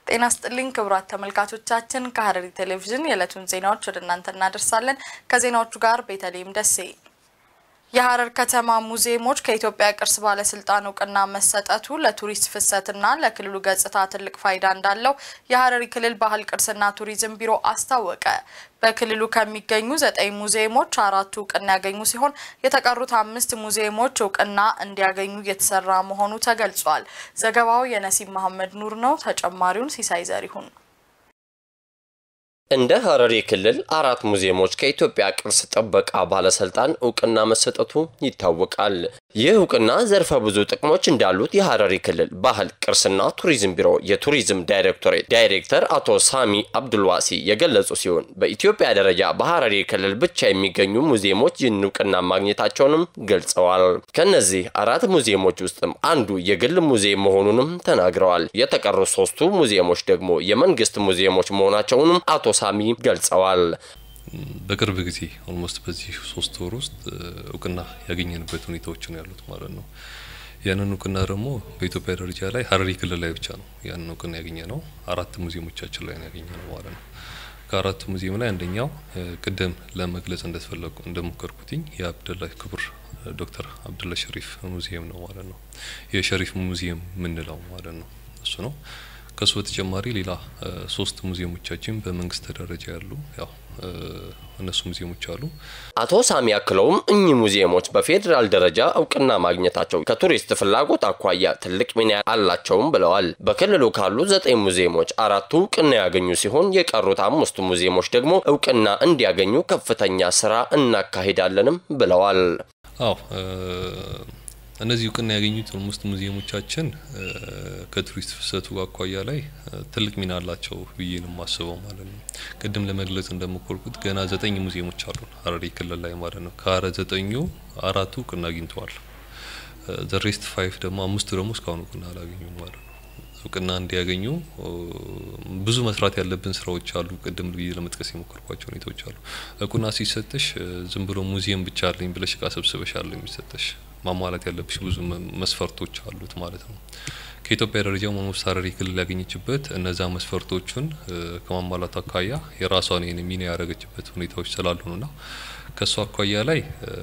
ጤና ስጥልኝ ክቡራት ተመልካቾቻችን፣ ከሀረሪ ቴሌቪዥን የዕለቱን ዜናዎች ወደ እናንተ እናደርሳለን። ከዜናዎቹ ጋር ቤተልሔም ደሴ። የሀረር ከተማ ሙዚየሞች ከኢትዮጵያ ቅርስ ባለስልጣን እውቅና መሰጠቱ ለቱሪስት ፍሰትና ለክልሉ ገጽታ ትልቅ ፋይዳ እንዳለው የሀረሪ ክልል ባህል ቅርስና ቱሪዝም ቢሮ አስታወቀ። በክልሉ ከሚገኙ ዘጠኝ ሙዚየሞች አራቱ እውቅና ያገኙ ሲሆን የተቀሩት አምስት ሙዚየሞች እውቅና እንዲያገኙ እየተሰራ መሆኑ ተገልጿል። ዘገባው የነሲብ መሐመድ ኑር ነው። ተጨማሪውን ሲሳይ ዘሪሁን እንደ ሀረሪ ክልል አራት ሙዚየሞች ከኢትዮጵያ ቅርስ ጥበቃ ባለስልጣን እውቅና መሰጠቱ ይታወቃል። ይህ እውቅና ዘርፈ ብዙ ጥቅሞች እንዳሉት የሀረሪ ክልል ባህል ቅርስና ቱሪዝም ቢሮ የቱሪዝም ዳይሬክቶሬት ዳይሬክተር አቶ ሳሚ አብዱልዋሲ የገለጹ ሲሆን በኢትዮጵያ ደረጃ በሀረሪ ክልል ብቻ የሚገኙ ሙዚየሞች ይህን እውቅና ማግኘታቸውንም ገልጸዋል። ከነዚህ አራት ሙዚየሞች ውስጥም አንዱ የግል ሙዚየም መሆኑንም ተናግረዋል። የተቀሩ ሶስቱ ሙዚየሞች ደግሞ የመንግስት ሙዚየሞች መሆናቸውንም አቶ ሳሚ ገልጸዋል። በቅርብ ጊዜ ኦልሞስት በዚህ ሶስት ወር ውስጥ እውቅና ያገኘንበት ሁኔታዎች ነው ያሉት ማለት ነው። ያንን እውቅና ደግሞ በኢትዮጵያ ደረጃ ላይ ሀረሪ ክልል ላይ ብቻ ነው ያንን እውቅና ያገኘ ነው። አራት ሙዚየሞቻችን ላይ ነው ያገኘ ነው ማለት ነው። ከአራቱ ሙዚየም ላይ አንደኛው ቅድም ለመግለጽ እንደተፈለጉ እንደሞከርኩትኝ የአብደላ ክቡር ዶክተር አብደላ ሸሪፍ ሙዚየም ነው ማለት ነው። የሸሪፍ ሙዚየም የምንለው ማለት ነው እሱ ነው። ከሱ በተጨማሪ ሌላ ሶስት ሙዚየሞቻችን በመንግስት ደረጃ ያሉ ያው እነሱ ሙዚየሞች አሉ። አቶ ሳሚ አክለውም እኚህ ሙዚየሞች በፌዴራል ደረጃ እውቅና ማግኘታቸው ከቱሪስት ፍላጎት አኳያ ትልቅ ሚና አላቸውም ብለዋል። በክልሉ ካሉ ዘጠኝ ሙዚየሞች አራቱ እውቅና ያገኙ ሲሆን የቀሩት አምስቱ ሙዚየሞች ደግሞ እውቅና እንዲያገኙ ከፍተኛ ስራ እናካሂዳለንም ብለዋል። አዎ እነዚህ እውቅና ያገኙት ኦልሞስት ሙዚየሞቻችን ከቱሪስት ፍሰቱ አኳያ ላይ ትልቅ ሚና አላቸው ብዬ ነው የማስበው ማለት ነው። ቅድም ለመግለጽ እንደሞከርኩት ገና ዘጠኝ ሙዚየሞች አሉ ሀረሪ ክልል ላይ ማለት ነው። ከአረ ዘጠኙ አራቱ እውቅና አግኝተዋል። ዘሬስት ፋይቭ ደግሞ አምስቱ ደግሞ እስካሁን እውቅና አላገኙም ማለት ነው። እውቅና እንዲያገኙ ብዙ መስራት ያለብን ስራዎች አሉ። ቅድም ብዬ ለመጥቀስ የሞከርኳቸው ሁኔታዎች አሉ። እውቅና ሲሰጥሽ ዝም ብሎ ሙዚየም ብቻ አለኝ ብለሽ እቃ ሰብስበሽ አለ የሚሰጥሽ ማሟላት ያለብሽ ብዙ መስፈርቶች አሉት ማለት ነው። ከኢትዮጵያ ደረጃ ኦልሞስት ሀረሪ ክልል ያገኘችበት እነዛ መስፈርቶቹን ከማሟላት አኳያ የራሷን ይህን ሚና ያደረገችበት ሁኔታዎች ስላሉ ነውና ከእሱ አኳያ ላይ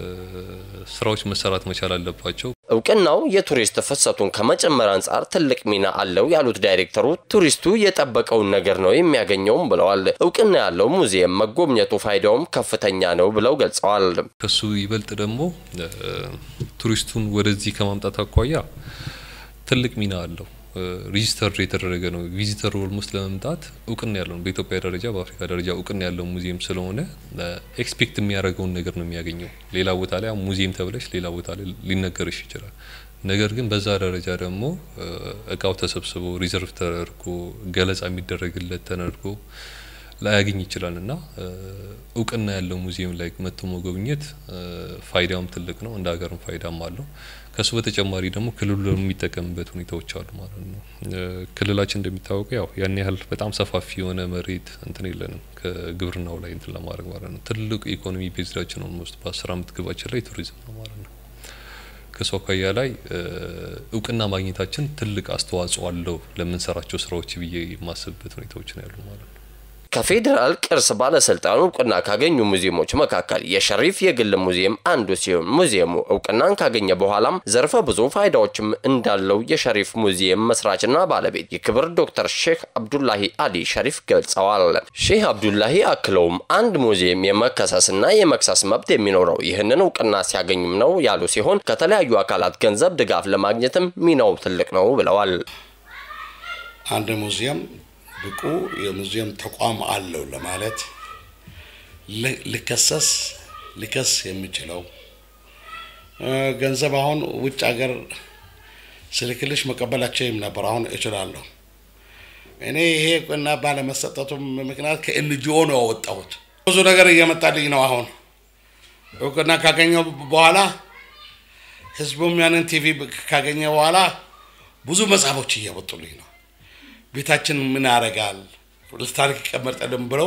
ስራዎች መሰራት መቻል አለባቸው። እውቅናው የቱሪስት ፍሰቱን ከመጨመር አንጻር ትልቅ ሚና አለው ያሉት ዳይሬክተሩ ቱሪስቱ የጠበቀውን ነገር ነው የሚያገኘውም ብለዋል። እውቅና ያለው ሙዚየም መጎብኘቱ ፋይዳውም ከፍተኛ ነው ብለው ገልጸዋል። ከሱ ይበልጥ ደግሞ ቱሪስቱን ወደዚህ ከማምጣት አኳያ ትልቅ ሚና አለው። ሪጂስተር የተደረገ ነው። ቪዚተር ኦልሞስት ለመምጣት እውቅና ያለው ነው። በኢትዮጵያ ደረጃ በአፍሪካ ደረጃ እውቅና ያለው ሙዚየም ስለሆነ ኤክስፔክት የሚያደርገውን ነገር ነው የሚያገኘው። ሌላ ቦታ ላይ ሙዚየም ተብለሽ ሌላ ቦታ ላይ ሊነገርሽ ይችላል። ነገር ግን በዛ ደረጃ ደግሞ እቃው ተሰብስቦ ሪዘርቭ ተደርጎ ገለጻ የሚደረግለት ተደርጎ ላያገኝ ይችላል እና እውቅና ያለው ሙዚየም ላይ መጥቶ መጎብኘት ፋይዳውም ትልቅ ነው፣ እንደ ሀገርም ፋይዳም አለው። ከሱ በተጨማሪ ደግሞ ክልሉ የሚጠቀምበት ሁኔታዎች አሉ ማለት ነው። ክልላችን እንደሚታወቀው ያው ያን ያህል በጣም ሰፋፊ የሆነ መሬት እንትን የለንም ከግብርናው ላይ እንትን ለማድረግ ማለት ነው። ትልቁ ኢኮኖሚ ቤዝዳችን ኦልሞስት በአስር አመት ግባችን ላይ ቱሪዝም ነው ማለት ነው። ከሱ አኳያ ላይ እውቅና ማግኘታችን ትልቅ አስተዋጽኦ አለው ለምንሰራቸው ስራዎች ብዬ የማስብበት ሁኔታዎች ነው ያሉ ማለት ነው። ከፌዴራል ቅርስ ባለስልጣኑ እውቅና ካገኙ ሙዚየሞች መካከል የሸሪፍ የግል ሙዚየም አንዱ ሲሆን ሙዚየሙ እውቅናን ካገኘ በኋላም ዘርፈ ብዙ ፋይዳዎችም እንዳለው የሸሪፍ ሙዚየም መስራችና ባለቤት የክብር ዶክተር ሼህ አብዱላሂ አሊ ሸሪፍ ገልጸዋል። ሼህ አብዱላሂ አክለውም አንድ ሙዚየም የመከሰስና የመክሰስ መብት የሚኖረው ይህንን እውቅና ሲያገኝም ነው ያሉ ሲሆን ከተለያዩ አካላት ገንዘብ ድጋፍ ለማግኘትም ሚናው ትልቅ ነው ብለዋል። አንድ ሙዚየም ብቁ የሙዚየም ተቋም አለው ለማለት ልከሰስ ሊከስ የሚችለው ገንዘብ አሁን ውጭ ሀገር ስልክልሽ መቀበላቸውም ነበር። አሁን እችላለሁ። እኔ ይሄ እውቅና ባለመሰጠቱም ምክንያት ከኤንጂኦ ነው ያወጣሁት። ብዙ ነገር እየመጣልኝ ነው። አሁን እውቅና ካገኘው በኋላ ህዝቡም ያንን ቲቪ ካገኘ በኋላ ብዙ መጽሐፎች እያወጡልኝ ነው። ቤታችን ምን ያደርጋል ለታሪክ ይቀመጣልን ብለው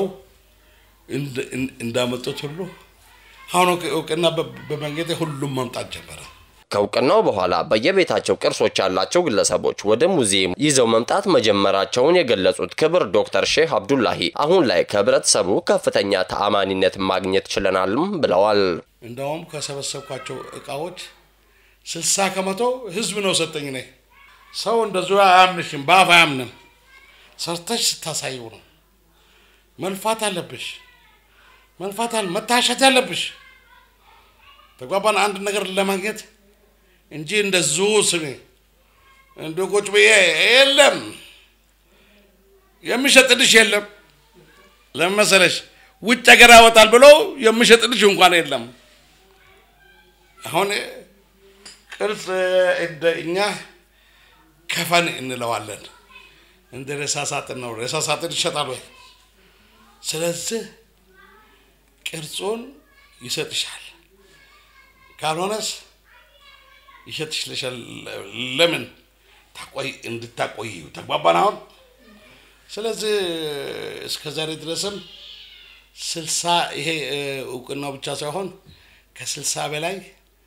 እንዳመጡት ሁሉ አሁን እውቅና በመንገድ ሁሉም መምጣት ጀመረ። ከእውቅናው በኋላ በየቤታቸው ቅርሶች ያላቸው ግለሰቦች ወደ ሙዚየም ይዘው መምጣት መጀመራቸውን የገለጹት ክብር ዶክተር ሼህ አብዱላሂ አሁን ላይ ከህብረተሰቡ ከፍተኛ ተአማኒነት ማግኘት ችለናልም ብለዋል። እንደውም ከሰበሰብኳቸው እቃዎች ስልሳ ከመቶ ህዝብ ነው ሰጠኝ። ነ ሰው እንደዚሁ አያምንሽም፣ በአፍ አያምንም። ሰርተሽ ስታሳየው ነው። መልፋት አለብሽ፣ መልፋት አለ መታሸት ያለብሽ ተግባባን። አንድ ነገር ለማግኘት እንጂ እንደዚሁ ስሜ እንደ ቁጭ ብዬ የለም የሚሸጥልሽ የለም። ለምን መሰለሽ ውጭ ሀገር ያወጣል ብሎ የሚሸጥልሽ እንኳን የለም። አሁን ቅርጽ እንደ እኛ ከፈን እንለዋለን። እንደ ሬሳ ሳጥን ነው። ሬሳ ሳጥን ይሸጣል ወይ? ስለዚህ ቅርጹን ይሰጥሻል፣ ካልሆነስ ይሸጥሽልሻል። ለምን ታቆይ እንድታቆይ ተግባባን። አሁን ስለዚህ እስከ ዛሬ ድረስም ስልሳ ይሄ እውቅናው ብቻ ሳይሆን ከስልሳ በላይ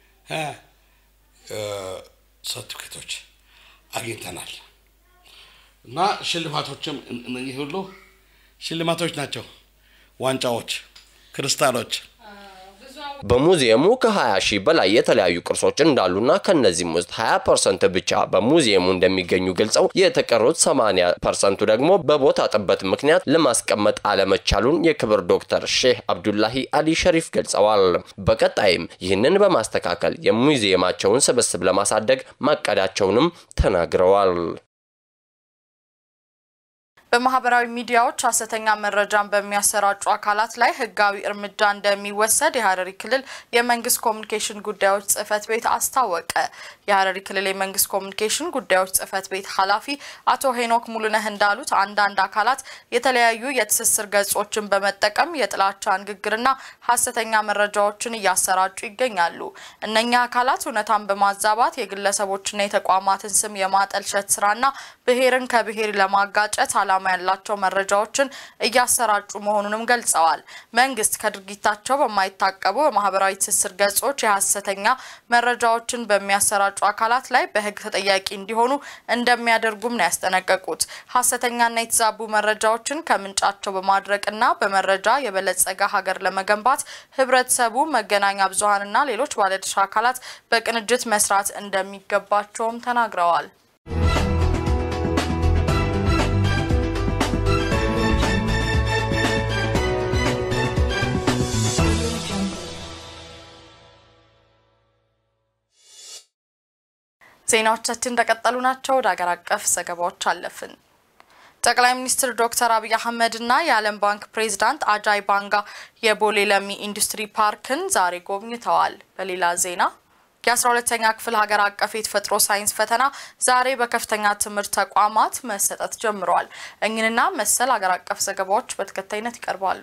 ሰርቲፊኬቶች አግኝተናል እና ሽልማቶችም እነዚህ ሁሉ ሽልማቶች ናቸው። ዋንጫዎች፣ ክሪስታሎች በሙዚየሙ ከ20 ሺህ በላይ የተለያዩ ቅርሶች እንዳሉና ከነዚህም ውስጥ 20 ፐርሰንት ብቻ በሙዚየሙ እንደሚገኙ ገልጸው የተቀሩት 80 ፐርሰንቱ ደግሞ በቦታ ጥበት ምክንያት ለማስቀመጥ አለመቻሉን የክብር ዶክተር ሼህ አብዱላሂ አሊ ሸሪፍ ገልጸዋል። በቀጣይም ይህንን በማስተካከል የሙዚየማቸውን ስብስብ ለማሳደግ ማቀዳቸውንም ተናግረዋል። በማህበራዊ ሚዲያዎች ሀሰተኛ መረጃን በሚያሰራጩ አካላት ላይ ሕጋዊ እርምጃ እንደሚወሰድ የሀረሪ ክልል የመንግስት ኮሚኒኬሽን ጉዳዮች ጽህፈት ቤት አስታወቀ። የሀረሪ ክልል የመንግስት ኮሚኒኬሽን ጉዳዮች ጽህፈት ቤት ኃላፊ አቶ ሄኖክ ሙሉነህ እንዳሉት አንዳንድ አካላት የተለያዩ የትስስር ገጾችን በመጠቀም የጥላቻ ንግግርና ሀሰተኛ መረጃዎችን እያሰራጩ ይገኛሉ። እነኛ አካላት እውነታን በማዛባት የግለሰቦችና የተቋማትን ስም የማጠልሸት ስራና ብሔርን ከብሔር ለማጋጨት ዓላማ ያላቸው መረጃዎችን እያሰራጩ መሆኑንም ገልጸዋል። መንግስት ከድርጊታቸው በማይታቀቡ በማህበራዊ ትስስር ገጾች የሀሰተኛ መረጃዎችን በሚያሰራጩ አካላት ላይ በህግ ተጠያቂ እንዲሆኑ እንደሚያደርጉም ነው ያስጠነቀቁት። ሀሰተኛና የተዛቡ መረጃዎችን ከምንጫቸው በማድረቅና በመረጃ የበለጸገ ሀገር ለመገንባት ህብረተሰቡ፣ መገናኛ ብዙሀንና ሌሎች ባለድርሻ አካላት በቅንጅት መስራት እንደሚገባቸውም ተናግረዋል። ዜናዎቻችን እንደቀጠሉ ናቸው። ወደ ሀገር አቀፍ ዘገባዎች አለፍን። ጠቅላይ ሚኒስትር ዶክተር አብይ አህመድ እና የዓለም ባንክ ፕሬዚዳንት አጃይ ባንጋ የቦሌ ለሚ ኢንዱስትሪ ፓርክን ዛሬ ጎብኝተዋል። በሌላ ዜና የአስራ ሁለተኛ ክፍል ሀገር አቀፍ የተፈጥሮ ሳይንስ ፈተና ዛሬ በከፍተኛ ትምህርት ተቋማት መሰጠት ጀምረዋል። እኝንና መሰል ሀገር አቀፍ ዘገባዎች በተከታይነት ይቀርባሉ።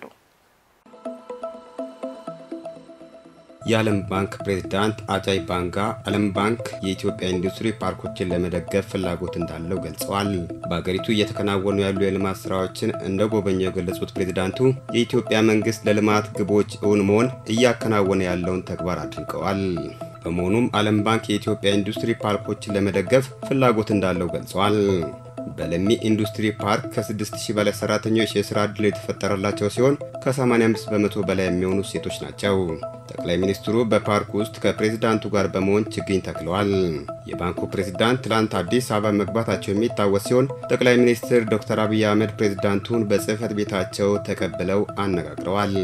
የዓለም ባንክ ፕሬዝዳንት አጃይ ባንጋ ዓለም ባንክ የኢትዮጵያ ኢንዱስትሪ ፓርኮችን ለመደገፍ ፍላጎት እንዳለው ገልጸዋል። በሀገሪቱ እየተከናወኑ ያሉ የልማት ስራዎችን እንደ ጎበኘው የገለጹት ፕሬዝዳንቱ የኢትዮጵያ መንግስት ለልማት ግቦች እውን መሆን እያከናወነ ያለውን ተግባር አድንቀዋል። በመሆኑም ዓለም ባንክ የኢትዮጵያ ኢንዱስትሪ ፓርኮችን ለመደገፍ ፍላጎት እንዳለው ገልጸዋል። በለሚ ኢንዱስትሪ ፓርክ ከ6000 በላይ ሰራተኞች የስራ ዕድል የተፈጠረላቸው ሲሆን ከ85 በመቶ በላይ የሚሆኑ ሴቶች ናቸው። ጠቅላይ ሚኒስትሩ በፓርክ ውስጥ ከፕሬዝዳንቱ ጋር በመሆን ችግኝ ተክለዋል። የባንኩ ፕሬዝዳንት ትላንት አዲስ አበባ መግባታቸው የሚታወስ ሲሆን ጠቅላይ ሚኒስትር ዶክተር አብይ አህመድ ፕሬዝዳንቱን በጽህፈት ቤታቸው ተቀብለው አነጋግረዋል።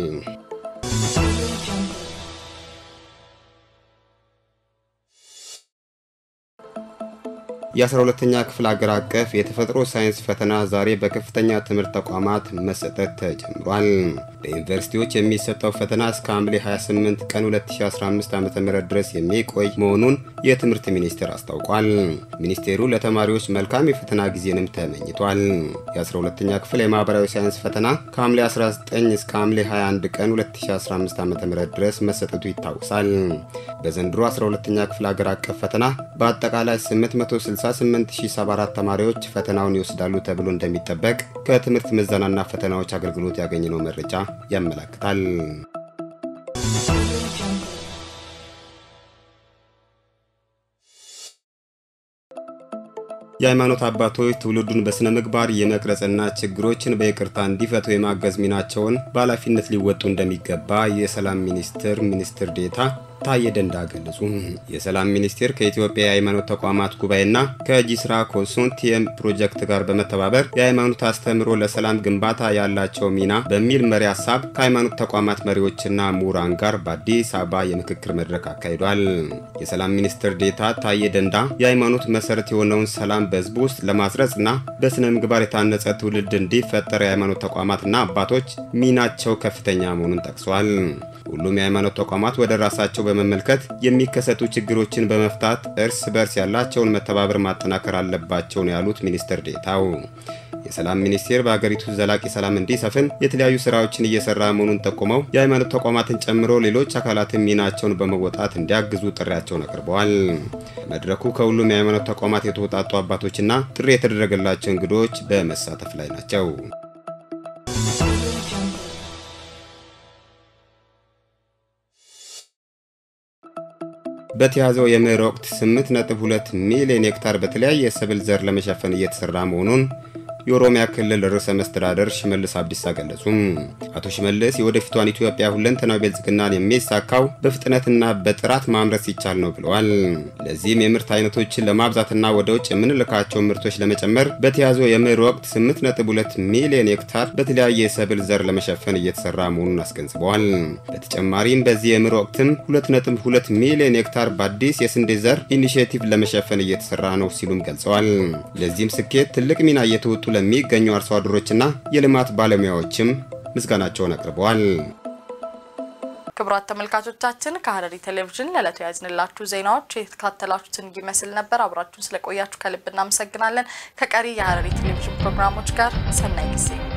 የ12ተኛ ክፍል አገር አቀፍ የተፈጥሮ ሳይንስ ፈተና ዛሬ በከፍተኛ ትምህርት ተቋማት መሰጠት ተጀምሯል። በዩኒቨርሲቲዎች የሚሰጠው ፈተና እስከ ሐምሌ 28 ቀን 2015 ዓ.ም ድረስ የሚቆይ መሆኑን የትምህርት ሚኒስቴር አስታውቋል። ሚኒስቴሩ ለተማሪዎች መልካም የፈተና ጊዜንም ተመኝቷል። የ12ተኛ ክፍል የማህበራዊ ሳይንስ ፈተና ከሐምሌ 19 እስከ ሐምሌ 21 ቀን 2015 ዓ.ም ድረስ መሰጠቱ ይታወሳል። በዘንድሮ 12ተኛ ክፍል አገር አቀፍ ፈተና በአጠቃላይ 868074 ተማሪዎች ፈተናውን ይወስዳሉ ተብሎ እንደሚጠበቅ ከትምህርት ምዘናና ፈተናዎች አገልግሎት ያገኘነው መረጃ ያመለክታል። የ12ተኛ የሃይማኖት አባቶች ትውልዱን በስነ ምግባር የመቅረጽና ችግሮችን በይቅርታ እንዲፈቱ የማገዝ ሚናቸውን በኃላፊነት ሊወጡ እንደሚገባ የሰላም ሚኒስቴር ሚኒስትር ዴታ ታዬ ደንዳ ገለጹ። የሰላም ሚኒስቴር ከኢትዮጵያ የሃይማኖት ተቋማት ጉባኤና ከጂስራ ኮንሶርቲየም ፕሮጀክት ጋር በመተባበር የሃይማኖት አስተምህሮ ለሰላም ግንባታ ያላቸው ሚና በሚል መሪ ሀሳብ ከሃይማኖት ተቋማት መሪዎችና ምሁራን ጋር በአዲስ አበባ የምክክር መድረክ አካሂዷል። የሰላም ሚኒስትር ዴታ ታዬ ደንዳ የሃይማኖት መሰረት የሆነውን ሰላም በህዝቡ ውስጥ ለማስረጽና በስነ ምግባር የታነጸ ትውልድ እንዲፈጠር የሃይማኖት ተቋማትና አባቶች ሚናቸው ከፍተኛ መሆኑን ጠቅሷል። ሁሉም የሃይማኖት ተቋማት ወደ ራሳቸው በመመልከት የሚከሰቱ ችግሮችን በመፍታት እርስ በርስ ያላቸውን መተባበር ማጠናከር አለባቸው ነው ያሉት ሚኒስትር ዴታው። የሰላም ሚኒስቴር በሀገሪቱ ዘላቂ ሰላም እንዲሰፍን የተለያዩ ስራዎችን እየሰራ መሆኑን ጠቁመው የሃይማኖት ተቋማትን ጨምሮ ሌሎች አካላትን ሚናቸውን በመወጣት እንዲያግዙ ጥሪያቸውን አቅርበዋል። መድረኩ ከሁሉም የሃይማኖት ተቋማት የተውጣጡ አባቶችና ጥሪ የተደረገላቸው እንግዶች በመሳተፍ ላይ ናቸው። በተያዘው የመኸር ወቅት 8.2 ሚሊዮን ሄክታር በተለያየ የሰብል ዘር ለመሸፈን እየተሰራ መሆኑን የኦሮሚያ ክልል ርዕሰ መስተዳደር ሽመልስ አብዲሳ ገለጹ። አቶ ሽመልስ የወደፊቷን ኢትዮጵያ ሁለንተናዊ ብልጽግናን የሚሳካው በፍጥነትና በጥራት ማምረት ሲቻል ነው ብለዋል። ለዚህም የምርት አይነቶችን ለማብዛትና ወደ ውጭ የምንልካቸው ምርቶች ለመጨመር በተያዘው የመኸር ወቅት 8.2 ሚሊዮን ሄክታር በተለያየ የሰብል ዘር ለመሸፈን እየተሰራ መሆኑን አስገንዝበዋል። በተጨማሪም በዚህ የመኸር ወቅትም 2.2 ሚሊዮን ሄክታር በአዲስ የስንዴ ዘር ኢኒሽቲቭ ለመሸፈን እየተሰራ ነው ሲሉም ገልጸዋል። ለዚህም ስኬት ትልቅ ሚና እየተወጡ ለሚገኙ አርሶ አደሮችና የልማት ባለሙያዎችም ምስጋናቸውን አቅርበዋል። ክቡራት ተመልካቾቻችን ከሀረሪ ቴሌቪዥን ለዕለቱ ያዝንላችሁ ዜናዎች የተከታተላችሁትን ይመስል ነበር። አብራችሁን ስለቆያችሁ ከልብ እናመሰግናለን። ከቀሪ የሀረሪ ቴሌቪዥን ፕሮግራሞች ጋር ሰናይ ጊዜ